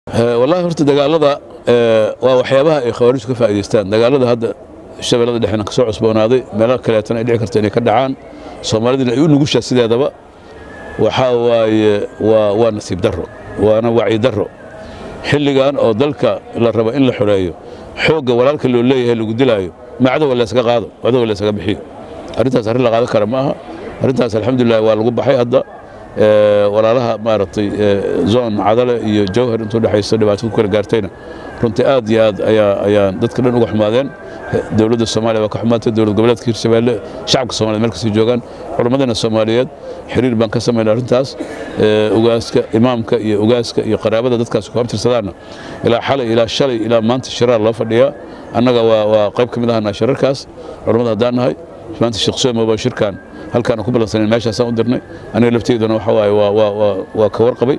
wallaahi horta dagaalada waa waxyaabaha ay khawaarijtu ka faa'idaystaan dagaalada hadda shabeellada dhexena ka soo cusboonaaday meelo kaleetana ay dhici karta inay ka dhacaan soomaalidina ay u nugushaa sideedaba waxaa waaye waa waa nasiib darro waana wacyi darro xilligan oo dalka la rabo in la xoreeyo xoogga walaalka loo leeyahay lagu dilaayo ma cadowa laysaga qaado cadowa laysaga bixiyo arrintaas arrin la qaadan kara ma aha arrintaas alxamdulilah waa lagu baxay hadda walaalaha maaragtay zoon cadale iyo jawhar intuu dhexayso dhibaato ku kala gaartayna runtii aad iyo aad ayaa ayaan dadka dhan uga xumaadeen dowladda soomaaliya waa ka xumaatay dowlad goboleedka hirshabeelle shacabka soomaliya meel kasii joogaan culammadana soomaaliyeed xiriir baan ka samaynay arrintaas ugaaska imaamka iyo ugaaska iyo qaraabada dadkaas ku abtirsadaana ilaa xalay ilaa shalay ilaa maanta shiraar loo fadhiyaa annaga waa waa qayb ka mid ahana shirarkaas culammada haddaan nahay maanta sheekh soomo baa shirkan halkaan ku balansanen meeshaasaan u dirnay aniga lafteeduna waxa waaye waa ka warqabay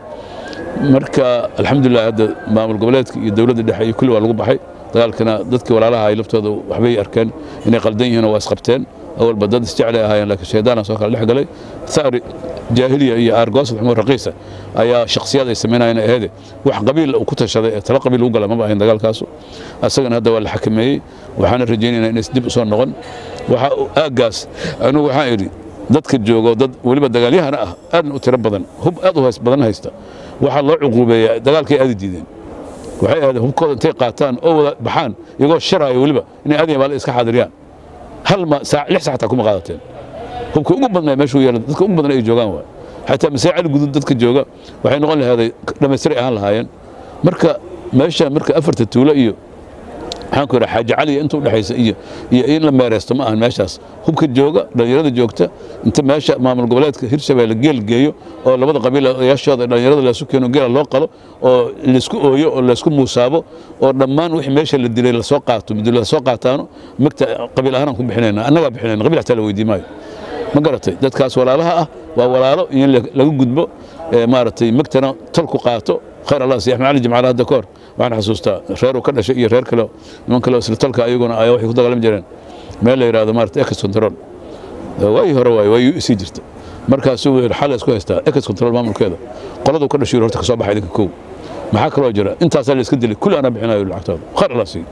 marka alxamdulilah hadda maamul goboleedka iyo dowladda dhexe iyo kulli waa lagu baxay dagaalkana dadkii walaalaha ay laftooda waxbay arkeen inay qaldan yihiin oo waa isqabteen awalba dad isjeclay ahaayeen laakiin shaydaana soo kala dhex galay thari jaahiliya iyo aargoosad maxmuud raqiisa ayaa shakhsiyaad ay samaynayeen aheede wax qabiil uu ku tashaday ee tala qabiil ugu gala maba ahayn dagaalkaasu asagana hadda waa la xakameeyey waxaana rajaynaynaa inays dib usoo noqon waxa aaggaas anugu waxaan idhi dadka joogo dad weliba dagaalyahana ah aadna u tiro badan hub aad u badan haysta waxaa loo cuquubeeyaa dagaalkay aadi diideen waxay ahaydeen hubkooda intay qaataan oo wada baxaan iyagoo sharaaya weliba inay aad yabaale iska xaadiriyaan hal ma saac lix sac xataa kuma qaadateen hubka ugu badnaa meeshuu yeela dadka ugu badan ay joogaan waay xataa masee cali gudud dadka jooga waxay noqon lahaaday dhammaystiray ahaan lahaayeen marka meesha marka afarta tuulo iyo maxaan ku yidhaha xaaji cali inta u dhexaysa iyo iyo in la meereysto ma ahan meeshaas hubka jooga dhallinyarada joogta inta meesha maamul goboleedka hirshabeelle geel geeyo oo labada qabiil odayaashooda dhallinyarada laysu keeno geela loo qalo oo laysku ooyo oo laysku muusaabo oo dhammaan wixii meesha la dilay lasoo qaato muddo lasoo qaataano magta qabiil ahaan ku bixinayna annagaa bixinayna qabiil xataa la weydii maayo ma garatay dadkaas walaalaha ah waa walaalo in laga gudbo maaragtay magtana tolku qaato khayr allah si axmed cali jimcaale hadda ka hor waxaan xasuustaa reer uu ka dhashay iyo reer kale niman kale isla tolka ayaguna ayaa waxay ku dagaalami jireen meel la yidhahdo maarata ex control waayii hore waaye waayuu isii jirta markaasuu yidhi xal isku haystaa ex control maamulkeeda qoladuu ka dhashay horta ka soo baxay idinka kow maxaa kaloo jira intaasaa la iska dilay kulli anaa bixinayo lacagtooda khayr allah sii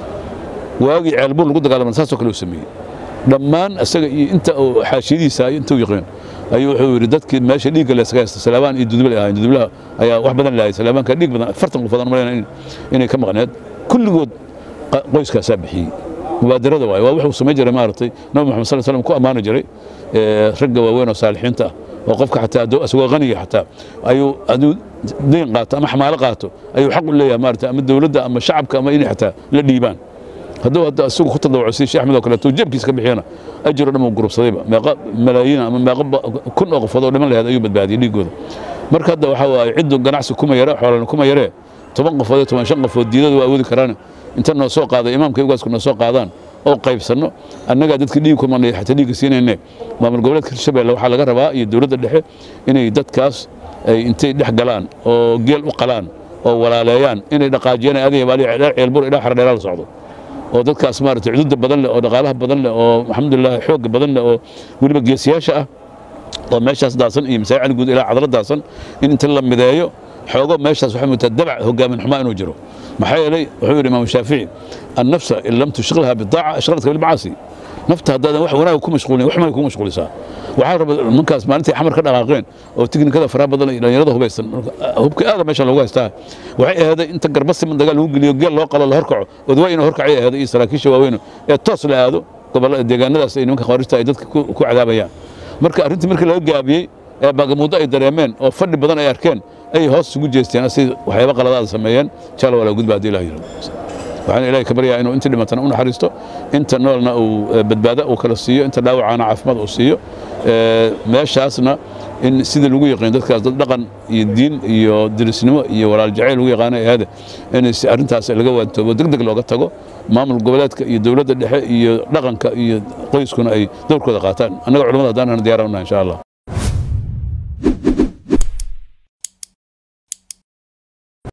waagii ceelbuur lagu dagaalamay saasoo kale uu sameeyey dhammaan isaga iyo inta uu xaashiyadiisa iyo inta uu yaqiin ayuu wuxuu yidhi dadkii meesha dhiigga laysaga haysta salaabaan iyo duduble ahayn dudublaha ayaa wax badan laayay salaabaanka dhiig badan afartan qof badan malayna inay ka maqneed kulligood qoyskaasaa bixiyey mubaadarada waaye waa wuxuu samayn jiray maaragtay nabi maxamed sal slam ku ammaani jiray ragga waaweyn oo saalixiinta ah oo qofka xataa isagoo qaniga xataa ayuu aduu dayn qaato ama xamaalo qaato ayuu xaq u leeyahay maaragtay ama dowladda ama shacabka ama inay xataa la dhiibaan hadduu hadda isagu ku tadawuco si sheekh axmed oo kaleeto jeebkiisa ka bixiyana ajiro dhan uu gurubsadayba meeqa malaayiin ama meeqa kun oo qofood oo dhiman lahayd ayuu badbaadiyey dhiigooda marka hadda waxaa waaye ciddu ganacsi kuma yare xoolana kuma yaree toban qofood iyo toban shan qofood diidadu waa awoodi karaan inta noo soo qaada imaamka ugaasku noo soo qaadaan oo qaybsanno annagaa dadka dhiig ku manay xataa dhiigga siinayne maamul goboleedka hirshabeelle waxaa laga rabaa iyo dowladda dhexe inay dadkaas ay intay dhex galaan oo geel u qalaan oo walaaleeyaan inay dhaqaajiyaan adiga baali ceelbur ilaa xardheeraa la socdo oo dadkaas maaragtay cududa badan leh oo dhaqaalaha badan leh oo alxamdulilah xoogga badan leh oo weliba geesiyaasha ah oo meeshaas daasan iyo masaajid cali guud ilaa cadala daasan in inta la mideeyo xoogo meeshaas waxay mutaa dabac hogaamin xumaa inuu jiro maxaa yeelay wuxuu yidhi imaamu shaafici annafsa in lam tushqilha bidaaca ashqalatka bilmacaasi nafta haddaadan wax wanaag ku mashquulin wax may ku mashquulisaa waxaa raba ninkaas maalintii xamar ka dhaqaaqeen oo tiknikada faraha badan iyo dhalinyarada hubaysan hubka aada meesha loogu haystaa waxay ahaaday inta garba siman dagaal lagu geliyo geel loo qalo la horkaco odwaa ina horkacay ahaaday iyo saraakiisha waaweyn ee toos la aado gobollada deegaanadaas ay nimanka khawaarijta ay dadka ku cadaabayaan marka arrintii markii laga gaabiyey ee baagamuuddo ay dareemeen oo fadhi badan ay arkeen ay hoos isugu jeesteen si waxyaaba qaladaada sameeyeen jaala walaa gudba haddii ilaah yirahdo waxaan ilaahay ka baryaa inuu inta dhimatana u naxariisto inta noolna uu badbaado uu kala siiyo inta dhaawacana caafimaad uu siiyo meeshaasna in sidii lagu yaqiin dadkaas dad dhaqan iyo diin iyo dirisnimo iyo walaal jacayl lagu yaqaano ahaade in arrintaas laga waantoobo deg deg looga tago maamul goboleedka iyo dowladda dhexe iyo dhaqanka iyo qoyskuna ay dowrkooda qaataan annaga culamada haddaan diyaara unahay insha allah